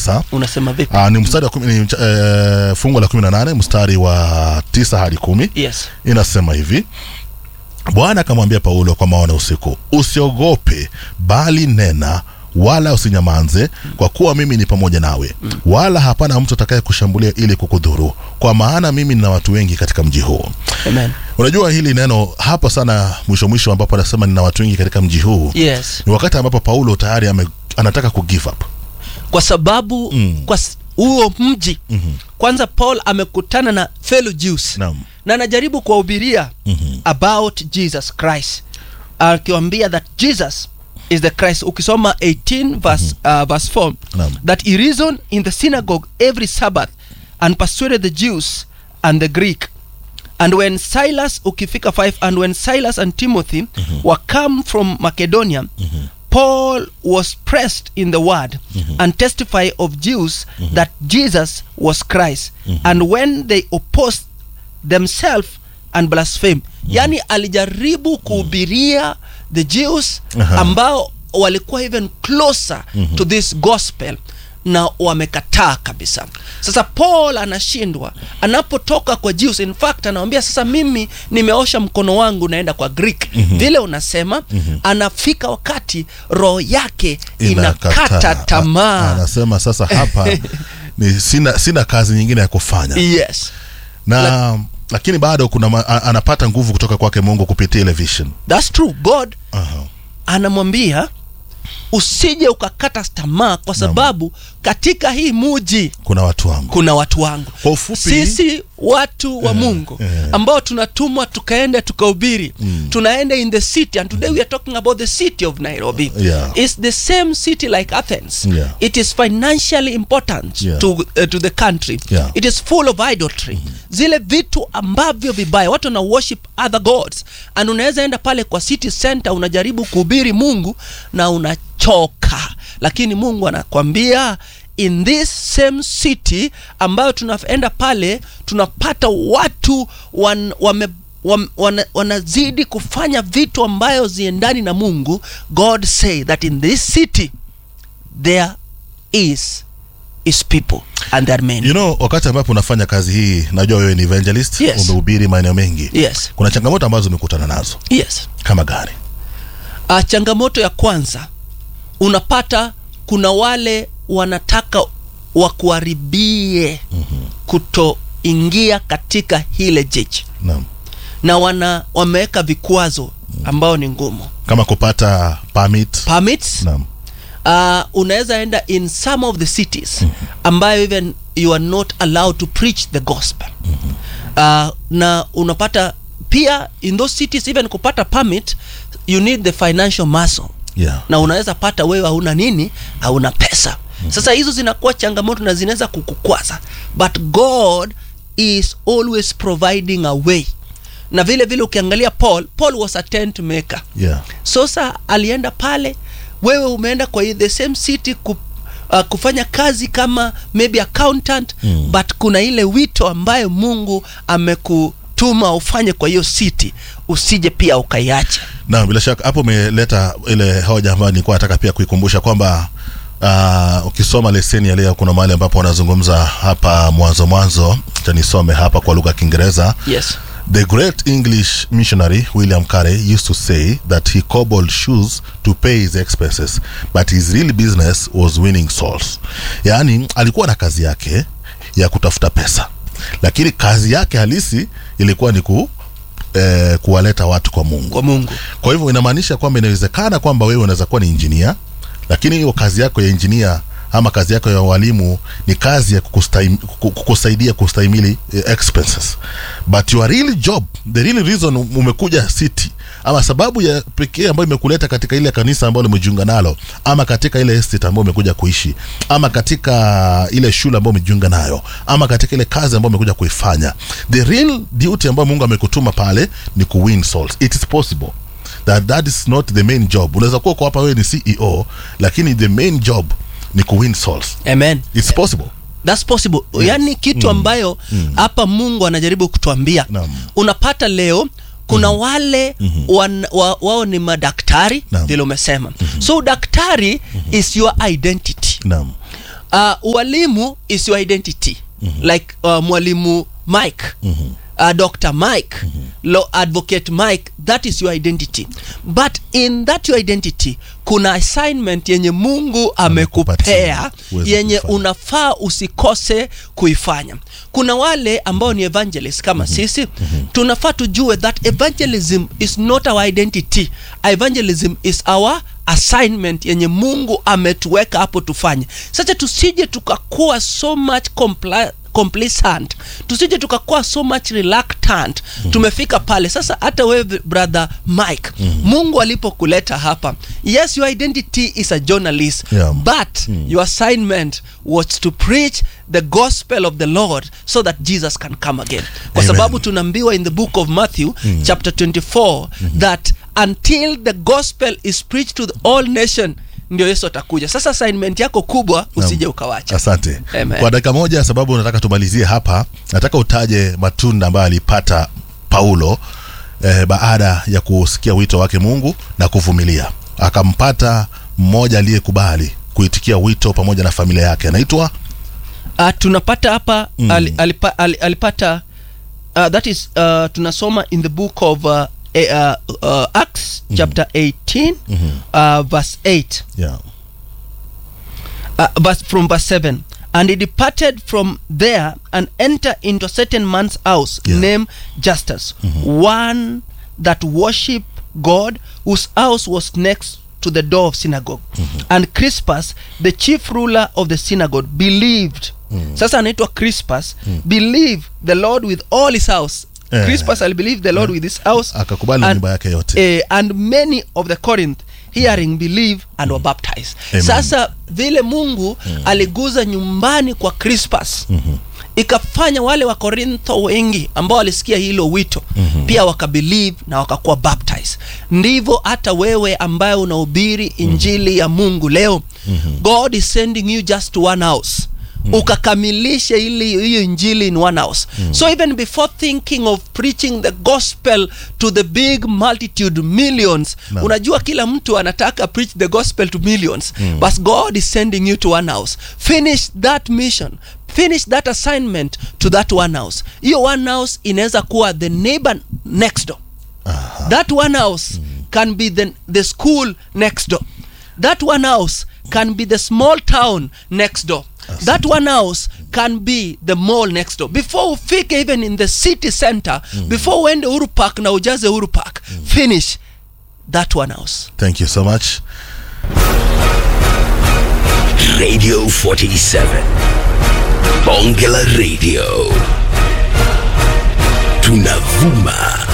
tisa unasema vipi Aa, ni mstari wa kumi, ni, mcha- eh, fungu la kumi na nane mstari wa tisa hadi kumi yes inasema hivi bwana akamwambia paulo kwa maono usiku usiogope bali nena wala usinyamanze kwa kuwa mimi ni pamoja nawe wala hapana mtu atakaye kushambulia ili kukudhuru kwa maana mimi nina watu wengi katika mji huu amen unajua hili neno hapa sana mwisho mwisho ambapo anasema nina watu wengi katika mji huu yes ni wakati ambapo paulo tayari ame, anataka ku give up kwa sababu Mm. kwa s- huo mji Mhm. kwanza paul amekutana na fellow jews Naam. na anajaribu kuwahubiria Mhm. about jesus christ akiwambia that jesus is the christ ukisoma 18 verse, uh, verse 4 Naam. that he reasoned in the synagogue every sabbath and persuaded the jews and the greek and when silas ukifika 5 and when silas and timothy were come from macedonia paul was pressed in the word and testify of jews that jesus was christ and when they opposed themselves and blaspheme yani alijaribu kuhubiria the jews Aha. ambao walikuwa even closer to this gospel na wamekataa kabisa sasa paul anashindwa anapotoka kwa jews in fact anawambia sasa mimi nimeosha mkono wangu naenda kwa greek vile unasema anafika wakati roho yake inakata Inakataa. A- tamaa anasema sasa hapa ni sina, sina kazi nyingine ya kufanya yes na lakini bado kuna ma, a- anapata nguvu kutoka kwake mungu kupitia ile vision thats true god Aha. anamwambia usije ukakata tamaa kwa sababu katika hii muji kuna watu wangu kuna watu wangu Kwa ufupi- sisi watu wa Eh, mungu eh. ambao tunatumwa tukaende tukahubiri tunaenda in the city and today we are talking about the city of nairobi Yeah. it's the same city like athens Yeah. it is financially important Yeah. to, uh, to the country Yeah. it is full of idolatry zile vitu ambavyo vibaya watu wana worship other gods and unaweza enda pale kwa city center unajaribu kuhubiri mungu na unachoka lakini mungu anakwambia in this same city ambayo tunaenda pale tunapata watu wan, wame wam- wana, wanazidi kufanya vitu ambayo ziendani na mungu god say that in this city there is is people and there are many you know wakati ambapo unafanya kazi hii najua wewe ni evangelist Yes. umehubiri maeneo mengi yes kuna changamoto ambazo umekutana nazo yes kama gani uh, changamoto ya kwanza unapata kuna wale wanataka wakuharibie mm-hmm. kutoingia katika hile jiji naam na wana wameweka vikwazo ambao ni ngumu kama kupata permit permits naam uh, unaweza enda in some of the cities ambayo even you are not allowed to preach the gospel uh, na unapata pia in those cities even kupata permit you need the financial muscle yeah na unaweza pata wewe hauna nini hauna pesa sasa hizo zinakuwa changamoto na zinaweza kukukwaza but god is always providing a way na vile vile ukiangalia paul paul was a tent maker yeah sosa alienda pale wewe umeenda kwa the same city ku, uh, kufanya kazi kama maybe accountant Mm. but kuna ile wito ambayo mungu amekutuma ufanye kwa hiyo city usije pia ukaiacha na bila shaka hapo umeleta ile hoja ambayo nilikuwa nataka pia kuikumbusha kwamba uh, ukisoma leseni ya leo kuna mahali ambapo wanazungumza hapa mwanzo mwanzo cha nisome hapa kwa lugha ya kiingereza yes The great English missionary William Carey used to say that he cobbled shoes to pay his expenses, but his real business was winning souls. Yaani alikuwa na kazi yake ya kutafuta pesa, lakini kazi yake halisi ilikuwa ni ku, eh, kuwaleta watu kwa Mungu. kwa mungu Kwa hivyo inamaanisha kwamba inawezekana kwamba wewe unaweza kuwa ni injinia, lakini hiyo kazi yako ya injinia ama kazi yako ya walimu ni kazi ya kukustaim, kuku- kukusaidia kustahimili eh, expenses but your real job the real reason umekuja city ama sababu ya pekee ambayo imekuleta katika ile kanisa ambayo umejiunga nalo ama katika ile estate ambayo umekuja kuishi ama katika ile shule ambayo umejiunga nayo ama katika ile kazi ambayo umekuja kuifanya the real duty ambayo mungu amekutuma pale ni kuwin souls it is possible that that is not the main job unaweza kuwa uko hapa wewe ni ceo lakini the main job ni kuwin souls amen it's possible thats possible Yes. yaani kitu ambayo hapa mungu anajaribu kutuambia Naam. unapata leo kuna wale wan, wa, wao ni madaktari Naam. vile umesema so daktari is your identity naam uh, ualimu is your identity mm-hmm. like uh, mwalimu mike mm-hmm. uh, dr mike mm-hmm. law advocate mike that is your identity but in that your identity kuna assignment yenye mungu amekupea Amekupatia, uweze yenye kuifanya. unafaa usikose kuifanya kuna wale ambao ni evangelist kama mm-hmm. sisi mm-hmm. tunafaa tujue that evangelism is not our identity evangelism is our assignment yenye mungu ametuweka hapo tufanye sasa tusije tukakuwa so much compli complacent tusije tukakuwa so much reluctant mm-hmm. tumefika pale sasa hata wewe brother mike mm-hmm. mungu alipokuleta hapa yes your identity is a journalist Yeah. but mm. your assignment was to preach the gospel of the lord so that jesus can come again kwa Amen. sababu tunaambiwa in the book of matthew mm. chapter 24 mm-hmm. that until the gospel is preached to the all nation ndio yesu atakuja sasa assignment yako kubwa usije ukawacha asante Amen. kwa dakika moja sababu nataka tumalizie hapa nataka utaje matunda ambayo alipata paulo eh, baada ya kusikia wito wake mungu na kuvumilia akampata mmoja aliyekubali kuitikia wito pamoja na familia yake anaitwa uh, tunapata hapa mm. al, alipa, al, alipata uh, that is uh, tunasoma in the book of uh, uh, uh, acts mm. chapter 18 mm-hmm. uh, verse 8 yeah. uh, verse from verse 7 and he departed from there and entered into a certain man's house Yeah. named justus one that worship god whose house was next to the door of synagogue and crispus the chief ruler of the synagogue believed sasa anaitwa crispus believed the lord with all his house Eh. crispus alibelieve the lord with his house akakubali na and- nyumba yake yote eh, and many of the corinth hearing believe and were baptized Amen. sasa vile mungu aliguza nyumbani kwa crispus ikafanya wale wa korintho wengi ambao walisikia hilo wito pia wakabelieve na wakakuwa baptized ndivyo hata wewe ambaye unahubiri injili ya mungu leo god is sending you just to one house ukakamilishe ili hiyo injili in one house so even before thinking of preaching the gospel to the big multitude millions Naam. unajua kila mtu anataka preach the gospel to millions but god is sending you to one house finish that mission finish that assignment to that one house hiyo one house inaweza kuwa the neighbor next door that one house can be the, the school next door that one house can be the small town next door that one house can be the mall next door before ufike even in the city center before uende uru park na ujaze uru park finish that one house thank you so much Radio 47. Bonge la Radio. Tunavuma